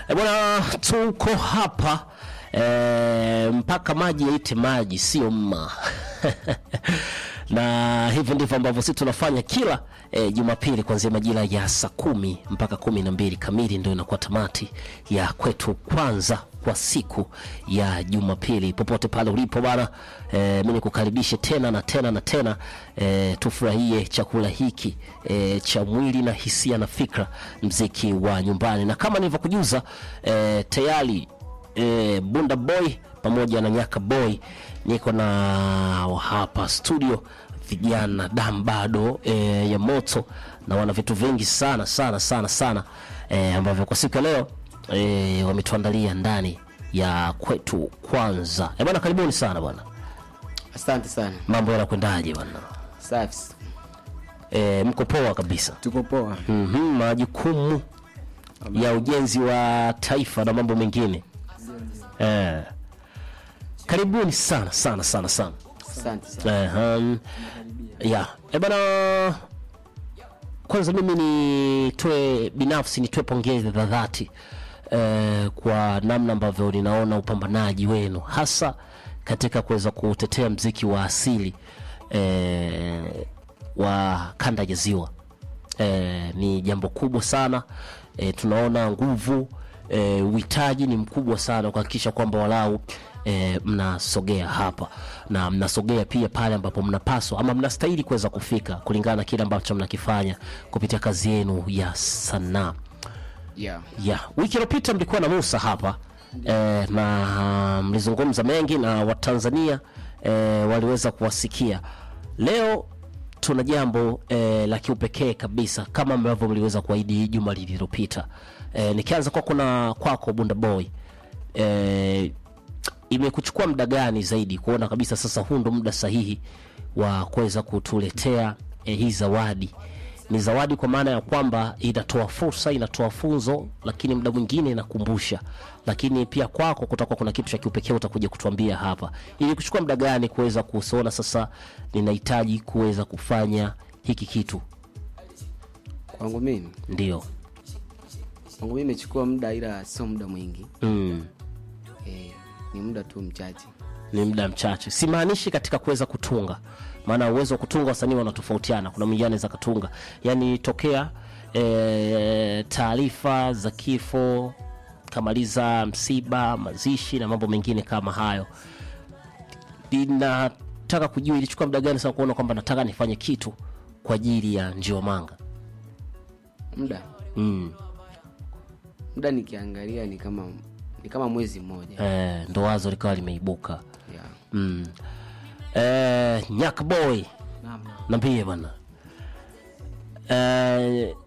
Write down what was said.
E bwana, tuko hapa e, mpaka maji yaite maji, sio mma na hivi ndivyo ambavyo sisi tunafanya kila e, Jumapili kuanzia majira ya saa kumi mpaka kumi na mbili kamili ndio inakuwa tamati ya kwetu kwanza kwa siku ya Jumapili. Popote pale ulipo bana, e, mi nikukaribishe tena na tena na tena e, tufurahie chakula hiki e, cha mwili na hisia na fikra, mziki wa nyumbani, na kama nilivyokujuza e, tayari e, Bunda Boy pamoja na Nyaka Boy niko na hapa studio vijana dam bado e, ya moto na wana vitu vingi sana sana sana sana e, ambavyo kwa siku ya leo e, wametuandalia ndani ya kwetu kwanza. E bwana, karibuni sana bwana, Asante sana. mambo yanakwendaje bwana? Safi. E, mko poa kabisa? Tuko poa. mm majukumu ya ujenzi wa taifa na mambo mengine e, karibuni sana sana sana sana. Asante sana. Ehem. ya e bana, kwanza mimi nitoe binafsi nitoe pongezi za dhati eh, kwa namna ambavyo ninaona upambanaji wenu hasa katika kuweza kutetea mziki wa asili eh, wa kanda ya Ziwa eh, ni jambo kubwa sana eh, tunaona nguvu eh, uhitaji ni mkubwa sana kuhakikisha kwamba walau eh, mnasogea hapa na mnasogea pia pale ambapo mnapaswa ama mnastahili kuweza kufika kulingana na kile ambacho mnakifanya kupitia kazi yenu ya sanaa Yeah. ya wiki iliyopita mlikuwa na Musa hapa eh, na mlizungumza mengi na Watanzania eh, waliweza kuwasikia. Leo tuna jambo eh, la kiupekee kabisa kama ambavyo mliweza kuahidi juma lililopita. Eh, nikianza kwako na kwako Bunda Boy eh, imekuchukua muda gani zaidi kuona kabisa sasa huu ndo muda sahihi wa kuweza kutuletea eh, hii zawadi ni zawadi kwa maana ya kwamba inatoa fursa inatoa funzo lakini muda mwingine inakumbusha lakini pia kwako kutakuwa kuna kitu cha kiupekee utakuja kutuambia hapa ili kuchukua muda gani kuweza kusiona sasa ninahitaji kuweza kufanya hiki kitu Kwangu mimi, ndio kwangu mimi imechukua muda ila sio muda mwingi. mm. Eh, ni muda tu mchache. ni muda mchache simaanishi katika kuweza kutunga maana uwezo wa kutunga wasanii wanatofautiana kuna mwingine anaweza katunga yani tokea e, taarifa za kifo kamaliza msiba mazishi na mambo mengine kama hayo ninataka kujua ilichukua muda gani sana kuona kwamba nataka nifanye kitu kwa ajili ya njiomanga Muda. mm. Muda nikiangalia ni kama ni kama mwezi mmoja. e, ndo wazo likawa limeibuka Yeah. mm. e, nyakboy nambie bwana Eh,